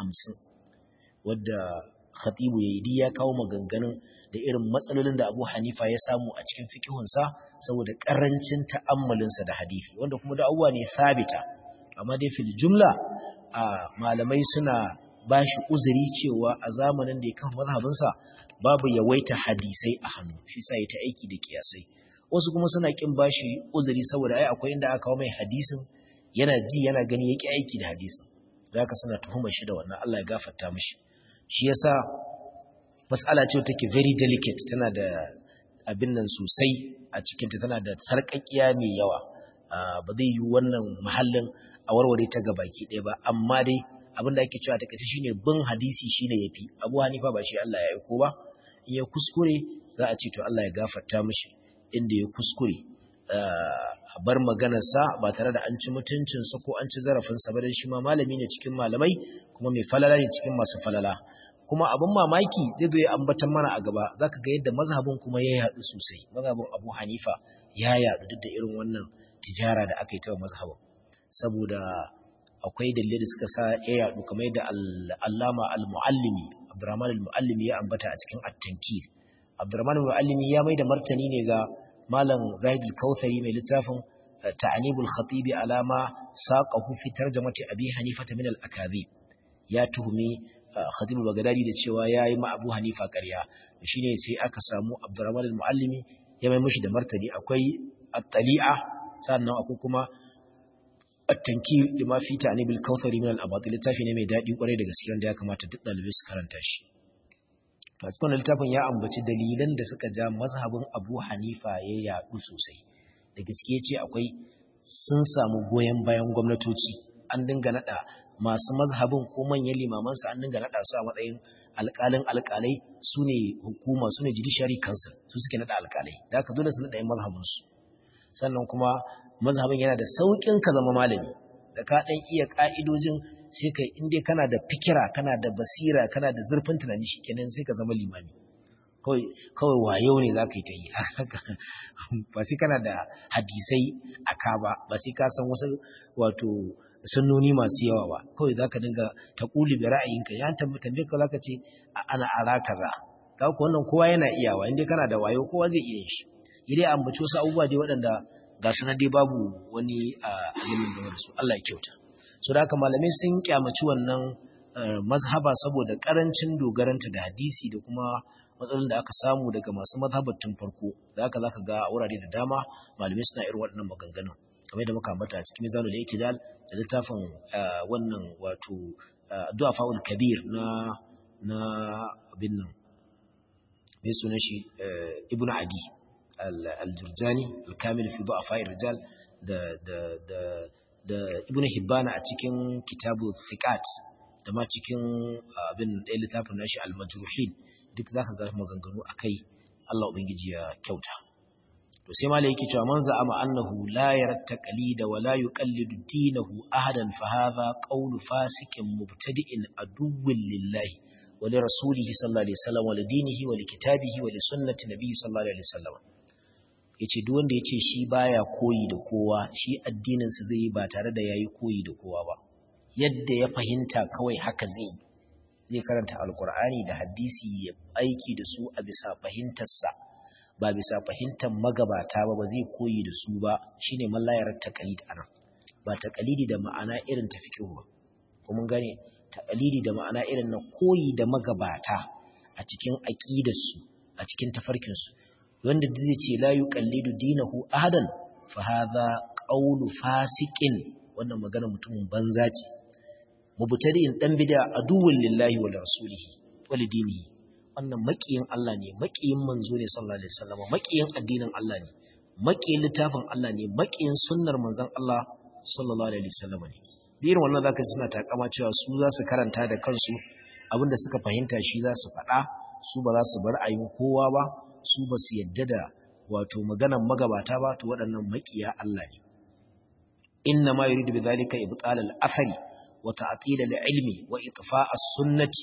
A: 150 wadda khatibu ya yi ya kawo maganganun da irin matsalolin da abu hanifa ya samu a cikin fikihunsa saboda ƙarancin ta'ammalinsa da hadifi wanda kuma da abubuwa ne sabita amma dai fil jumla a malamai suna ba shi uzuri cewa a zamanin da ya kan mazhabinsa babu yawaita hadisai a hannu shi sa ya ta aiki da kiyasai wasu kuma suna kin ba shi uzuri saboda ai akwai inda aka kawo mai hadisin yana ji yana gani ya ki aiki da hadisin da haka suna tuhumar shi da wannan Allah ya gafarta mishi shi yasa mas'ala ce take very delicate tana da abin nan sosai a cikinta tana da sarƙaƙiya mai yawa ba zai yi wannan mahallin a warware ta ga baki ɗaya ba amma dai abin da ake cewa ta kace shine bin hadisi shine yafi Abu Hanifa ba shi Allah ya aiko ba in ya kuskure za a ce to Allah ya gafarta mishi inda ya kuskure a bar maganarsa ba tare da an ci mutuncinsa ko an ci zarafinsa ba dan shi ma malami ne cikin malamai kuma mai falala ne cikin masu falala kuma abin mamaki zai zo ya ambatan mana a gaba zaka ga yadda mazhabin kuma ya yaɗu sosai mazhabin Abu Hanifa ya yaɗu duk da irin wannan tijara da aka yi ta mazhabin saboda akwai dalilai da suka sa ya yaɗu kamar yadda Allama al-Muallimi Abdurrahman al-Muallimi ya ambata a cikin At-Tankir Abdurrahman al-Muallimi ya mai da martani ne ga Malam Zahid al-Kautsari mai littafin Ta'anibul Khatib alama saqahu fi tarjamati Abi Hanifa min al-Akadhib ya tuhumi Khatib al-Baghdadi da cewa yayi ma Abu Hanifa ƙarya shine sai aka samu Abdurrahman al-Muallimi ya mai mishi da martani akwai at-Tali'a sannan akwai kuma at-Tankir lima fi ta'nibil Kautsari min al-Abatil littafi ne mai dadi kwarai da gaskiya wanda ya kamata duk dalibai su karanta shi to a cikin littafin ya ambaci dalilan da suka ja mazhabin Abu Hanifa ya yadu sosai da gaskiya ce akwai sun samu goyen bayan gwamnatoci an dinga nada masu mazhabin ko manyan limamansu an dinga naɗa su a matsayin alƙalin alƙalai su ne hukuma su ne judiciary council su suke naɗa alƙalai da haka dole su naɗa yin mazhabinsu sannan kuma mazhabin yana da sauƙin ka zama malami da ka ɗan iya ƙa'idojin sai ka in dai kana da fikira kana da basira kana da zurfin tunani shikenan sai ka zama limami kawai wayo ne za ka yi ta yi ba sai kana da hadisai a ka ba ba sai ka san wasu wato sunnoni masu yawa ba kawai za ka dinga ta ƙuli da ra'ayinka ya tambaye ka za ka ce ana ara kaza ka ku wannan kowa yana iyawa inda kana da wayo kowa zai iya shi idai ambaci wasu abubuwa dai waɗanda ga su na dai babu wani alimin da su Allah ya kyauta so da haka malamai sun kyamaci wannan mazhaba saboda karancin dogaranta da hadisi da kuma matsalolin da aka samu daga masu mazhabar tun farko da haka zaka ga wurare da dama malamai suna irin waɗannan maganganun kamar da muka ambata a cikin mizanul i'tidal da littafin wannan wato du'afaul kabir na na abin nan mai sunan shi ibn adi al-jurjani al-kamil fi du'afa'ir rijal da da da da ibn hibbana a cikin kitabu thiqat da ma cikin abin da littafin nashi al-majruhin duk zaka ga maganganu akai Allah ubangiji ya kyauta to sai malai yake cewa man za'ama annahu la yarta qalida wa la yuqallidu dinahu ahadan fa hadha qawlu fasikin mubtadi'in aduwwin lillahi wa li rasulihi sallallahu alaihi wasallam wa li dinihi wa li kitabihi wa li sunnati nabiyyi sallallahu alaihi wasallam yace duk wanda yace shi baya koyi da kowa shi addinin sa zai yi ba tare da yayi koyi da kowa ba yadda ya fahimta kawai haka zai yi zai karanta alkur'ani da hadisi ya aiki da su a bisa fahimtarsa ba bisa fahimtar magabata ba ba zai koyi da su ba shine mallayar taqalid anan ba taqalidi da ma'ana irin ta fiqh ba kuma gane taqalidi da ma'ana irin na koyi da magabata a cikin aqidarsu a cikin tafarkin su wanda zai ce la yuqallidu dinahu ahadan fa hadha qawlu fasiqin wannan magana mutumin banza ce mubtadi'in dan bid'a aduwwun lillahi wa rasulihi wa lidinihi wannan makiyin Allah ne makiyin manzo ne sallallahu alaihi wasallam makiyin addinin Allah ne makiyin littafin Allah ne makiyin sunnar manzon Allah sallallahu alaihi wasallam ne irin wannan zaka suna takama cewa su za su karanta da kansu abinda suka fahimta shi za su faɗa su ba za su bar ayin kowa ba su ba su yadda da wato maganan magabata ba to waɗannan makiya Allah ne inna ma yuridu bidhalika ibtal al-athari وتعطيل العلم وإطفاء السنة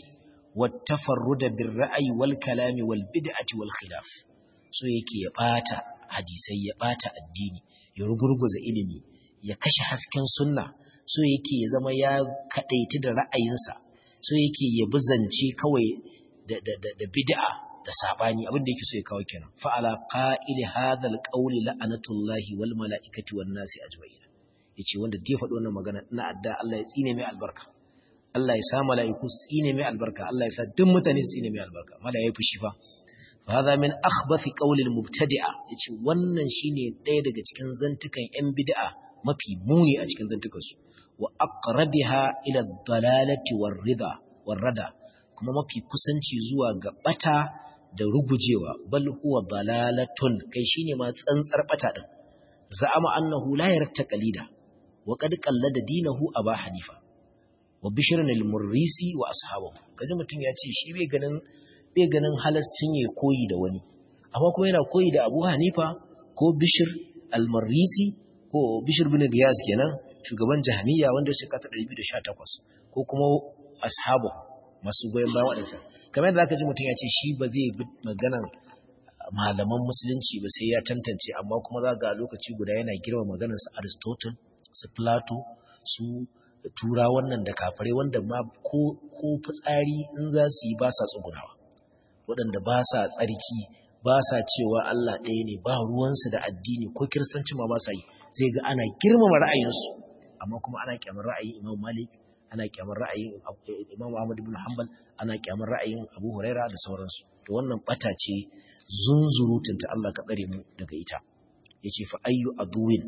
A: والتفرد بالرأي والكلام والبدعة والخلاف so yake ya bata hadisai ya bata addini ya rugurguza ilimi ya kashe hasken sunna so yake ya zama ya kadaiti da ra'ayinsa so yake ya bizance kawai da da da, da bid'a da sabani abin da yake so ya kawo kenan fa ala qa'ili hadha alqawli la'anatullahi wal mala'ikati wan nasi ajma'in yace wanda da ya faɗi wannan magana ina adda Allah ya tsine mai albarka Allah ya sa mala'iku su tsine mai albarka Allah ya sa duk mutane su tsine mai albarka mala yayi fushi fa fa hadha min akhbathi qawli al-mubtadi'a yace wannan shine ɗaya daga cikin zantukan yan bid'a mafi muni a cikin zantukan su wa aqrabiha ila ad-dalalati war-ridha war-rada kuma mafi kusanci zuwa ga bata da rugujewa bal huwa dalalatun kai shine ma tsantsar bata din za'ama annahu la yarta qalida وقد قلد دينه أبا حنيفة وبشر المريسي وأصحابه kaji mutum ya ce shi bai ganin bai ganin halascin ya koyi da wani amma kuma yana koyi da Abu Hanifa ko Bishr al-Marisi ko Bishr bin Giyas kenan shugaban Jahmiya wanda ya shekara 218 ko kuma ashabu masu goyen bayan wadannan kamar yadda zaka ji mutum ya ce shi ba zai bi maganan malaman musulunci ba sai ya tantance amma kuma za ga lokaci guda yana girma maganar su Aristotle su Plato su tura wannan da kafare wanda ma ko ko fitsari in za su yi ba sa tsugunawa waɗanda ba sa tsarki ba sa cewa Allah ɗaya ne ba ruwansu da addini ko kiristanci ma ba sa yi zai ga ana girmama ra'ayinsu amma kuma ana kyamar ra'ayin Imam Malik ana kyamar ra'ayin Imam Ahmad ibn Hanbal ana kyamar ra'ayin Abu Huraira da sauransu to wannan bata ce zunzurutunta Allah ka tsare mu daga ita yace fa ayyu aduwin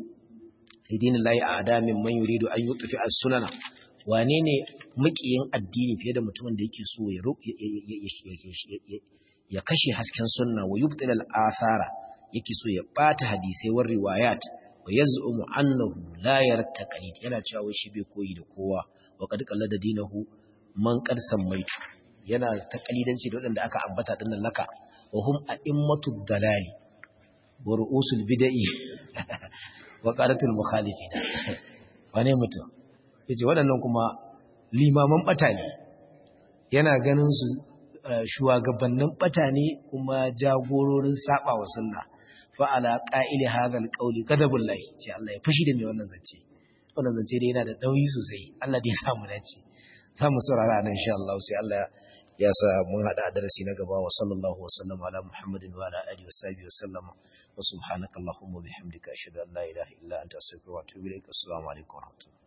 A: idin lahi a'da min man yuridu an yutfi as-sunana wane ne makiyin addini fiye da mutumin da yake so ya ya kashe hasken sunna wa yubtil al-athara yake so ya bata hadisai war riwayat wa yaz'umu annahu la yarta qalid yana cewa wai shi bai koyi da kowa wa qad qallada dinahu man qad sammaitu yana ta kalidanci da wadanda aka ambata dinnan laka wa hum a'immatu dalali wa ru'usul bid'i wa qaratul mukhalifin wane mutum yace waɗannan kuma limaman bata ne yana ganin su shugabannin bata ne kuma jagororin saba wa sunna fa ala qa'ili hadha alqawli ghadabullahi ce Allah ya fushi da mai wannan zance wannan zance dai yana da dauyi sosai Allah dai ya samu dace za mu saurara nan insha Allah sai Allah ya sa mun hada darasi na gaba wa sallallahu wa sallama ala muhammadin wa ala alihi wa sahbihi wa sallama wa subhanaka allahumma bihamdika ashhadu an la ilaha illa anta astaghfiruka wa atubu ilaik assalamu alaikum wa rahmatullahi